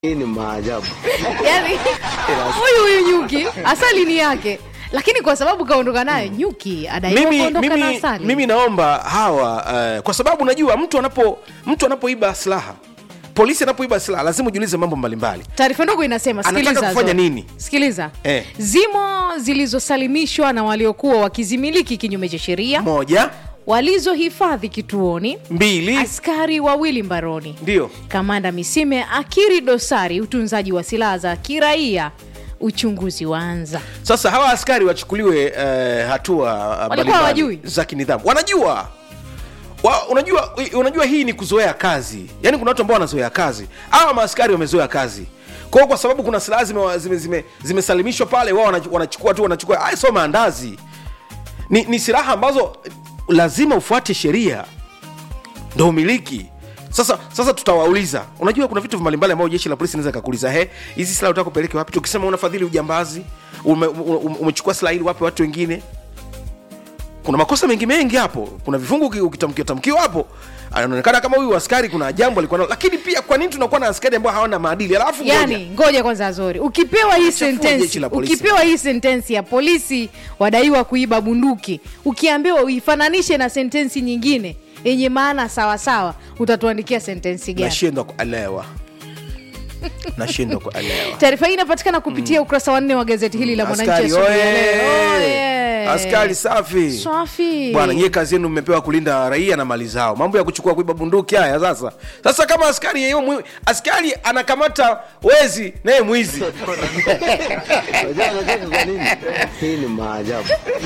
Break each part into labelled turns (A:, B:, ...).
A: Hii ni maajabu.
B: yani huyu huyu nyuki asali ni yake lakini kwa sababu kaondoka nayo nyuki adaiwa
C: mimi,
B: kuondoka na
C: mimi,
B: asali
C: mimi naomba hawa uh, kwa sababu unajua mtu anapo mtu anapoiba silaha polisi anapoiba silaha lazima ujiulize mambo mbalimbali
B: taarifa ndogo inasema
C: Anataka
B: sikiliza
C: kufanya
B: Zoe.
C: nini?
B: sikiliza
C: Eh.
B: zimo zilizosalimishwa na waliokuwa wakizimiliki kinyume cha sheria
C: moja
B: walizohifadhi kituoni
C: mbili
B: askari wawili mbaroni
C: ndio
B: kamanda misime akiri dosari utunzaji wa silaha za kiraia uchunguzi waanza
C: sasa hawa askari wachukuliwe uh, hatua uh, mbalimbali
B: hawajui?
C: za kinidhamu wanajua wa, unajua unajua hii ni kuzoea kazi yaani kuna watu ambao wanazoea kazi hawa maaskari wamezoea kazi kwao kwa sababu kuna silaha zimesalimishwa zime, zime, zimesalimishwa pale wao wana- wanachukua tu wanachukua aya sio maandazi ni, ni silaha ambazo lazima ufuate sheria ndo umiliki sasa sasa tutawauliza unajua kuna vitu mbalimbali ambavyo jeshi la polisi inaweza kakuuliza he hizi silaha utaka kupeleke wapi tukisema unafadhili ujambazi ume, ume, umechukua silaha ili wape watu wengine kuna makosa mengi mengi hapo kuna vifungu uki- ukitamkiwa tamkiwa hapo anaonekana kama huyu askari kuna jambo alikuwa nalo lakini pia kwa nini tunakuwa na askari ambao hawana maadili alafu ngoja.
B: yani ngoja kwanza azori ukipewa hii
C: Chafua jeshi
B: sentensi
C: la polisi.
B: ukipewa hii sentensi ya polisi wadaiwa kuiba bunduki ukiambiwa uifananishe na sentensi nyingine yenye maana sawasawa utatuandikia sentensi gani
C: nashindwa kuelewa nashindwa kuelewa
B: taarifa hii inapatikana kupitia ukurasa wa nne wa gazeti hili la mwananchi
C: askari
B: asubuhi ya
C: oye!
B: leo. Oye!
C: askari safi
B: safi
C: bwana nyie kazi yenu mmepewa kulinda raia na mali zao mambo ya kuchukua kuiba bunduki haya sasa sasa kama askari yeye mwi- askari anakamata wezi naye mwizi
A: Unajua anacheka kwa nini? Hii ni maajabu.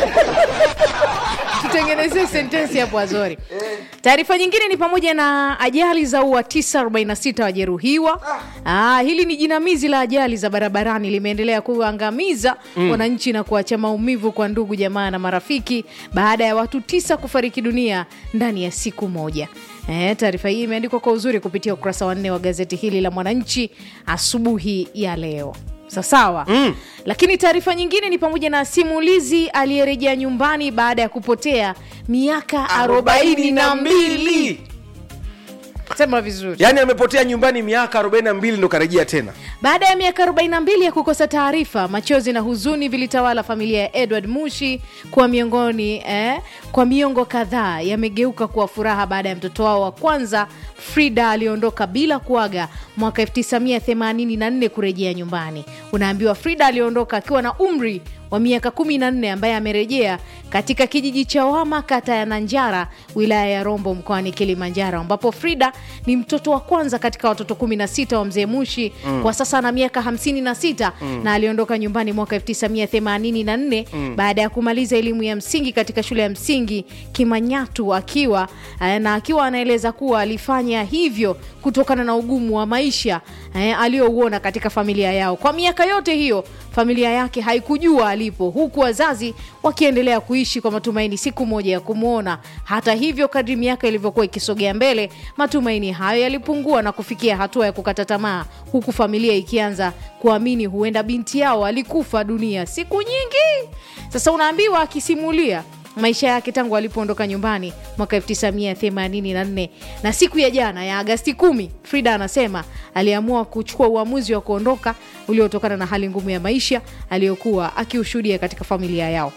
B: tutengenezee sentensi hapo azori taarifa nyingine ni pamoja na ajali za ua 946 wajeruhiwa ah, hili ni jinamizi la ajali za barabarani limeendelea kuangamiza wananchi na kuacha maumivu kwa ndugu jamaa na marafiki baada ya watu tisa kufariki dunia ndani ya siku moja Eh, taarifa hii imeandikwa kwa uzuri kupitia ukurasa wa nne wa gazeti hili la mwananchi asubuhi ya leo sasawa mm. lakini taarifa nyingine ni pamoja na simulizi aliyerejea nyumbani baada ya kupotea miaka arobaini na mbili sema vizuri
C: yaani amepotea nyumbani miaka 42 ndo karejea tena
B: baada ya miaka 42 ya kukosa taarifa machozi na huzuni vilitawala familia ya edward mushi kwa miongoni eh, kwa miongo kadhaa yamegeuka kuwa furaha baada ya mtoto wao wa kwanza frida aliondoka bila kuaga mwaka 1984 kurejea nyumbani unaambiwa frida aliondoka akiwa na umri wa miaka 14 ambaye amerejea katika kijiji cha wama kata ya nanjara wilaya ya rombo mkoani kilimanjaro ambapo frida ni mtoto wa kwanza katika watoto 16 wa mzee mushi mm. kwa sasa ana miaka 56 mm. na aliondoka nyumbani mwaka 1984 mm. baada ya kumaliza elimu ya msingi katika shule ya msingi kimanyatu akiwa eh, na akiwa anaeleza kuwa alifanya hivyo kutokana na ugumu wa maisha eh, aliyouona katika familia yao kwa miaka yote hiyo familia yake haikujua alipo huku wazazi wakiendelea kuishi kwa matumaini siku moja ya kumwona hata hivyo kadri miaka ilivyokuwa ikisogea mbele matumaini hayo yalipungua na kufikia hatua ya kukata tamaa huku familia ikianza kuamini huenda binti yao alikufa dunia siku nyingi sasa unaambiwa akisimulia maisha yake tangu alipoondoka nyumbani mwaka 1984 na siku ya jana ya agasti 1 frida anasema aliamua kuchukua uamuzi wa kuondoka uliotokana na hali ngumu ya maisha aliyokuwa akiushuhudia katika familia yao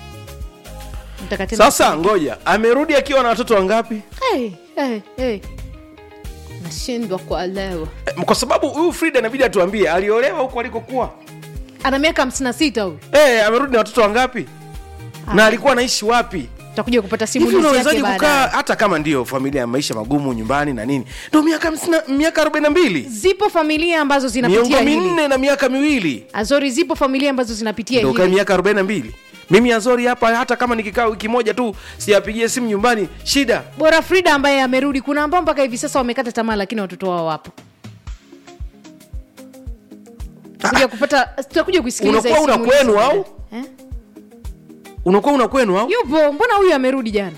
B: Nataka tena-
C: sasa ngoja amerudi akiwa na watoto wangapi
B: hey, hey, hey. nashindwa kuelewa
C: Eh, kwa sababu huyu frida inabidi atuambie aliolewa huko alikokuwa
B: ana miaka 56 huyu
C: hey, amerudi na watoto wangapi na alikuwa anaishi wapi
B: tutakuja kupata
C: hivi
B: simulizi yake
C: unawezaji kukaa
B: baadaye
C: hata kama ndio familia ya maisha magumu nyumbani na nini ndo miaka hamsini- miaka 42
B: zipo familia ambazo
C: miongo
B: zinapitia hili
C: minne na miaka miwili
B: azori zipo familia ambazo zinapitia
C: ndo kae
B: hili
C: miaka 42 mimi azori hapa hata kama nikikaa wiki moja tu siyapigie simu nyumbani shida
B: bora frida ambaye amerudi kuna ambao mpaka hivi sasa wamekata tamaa lakini watoto wao wapo tutakuja kupata tutakuja kusikiliza
C: Unakuwa
B: hii
C: una
B: simulizi
C: kwenu
B: baadaye.
C: au?
B: eh?
C: unakuwa una kwenu au
B: yupo mbona huyu amerudi jana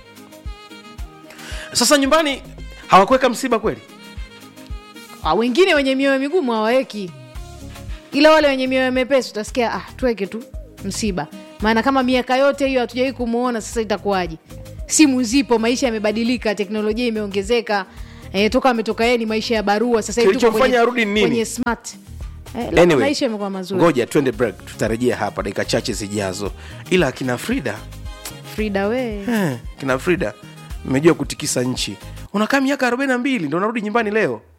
C: sasa nyumbani hawakuweka msiba kweli
B: ah, wengine wenye mioyo migumu hawaweki ila wale wenye mioyo mepesi utasikia ah, tuweke tu msiba maana kama miaka yote hiyo hatujawai kumwona sasa itakuwaje simu zipo maisha yamebadilika teknolojia imeongezeka eh, toka ametoka yeye ni maisha ya barua sasa hivi tuko
C: Kilichomfanya
B: kwenye-
C: arudi ni nini?
B: kwenye smart eh, labda
C: Anyway,
B: maisha yamekuwa mazuri
C: ngoja twende break tutarejea hapa dakika chache zijazo ila akina frida
B: frida we
C: eh, kina frida mmejua kutikisa nchi unakaa miaka 42 ndo unarudi nyumbani leo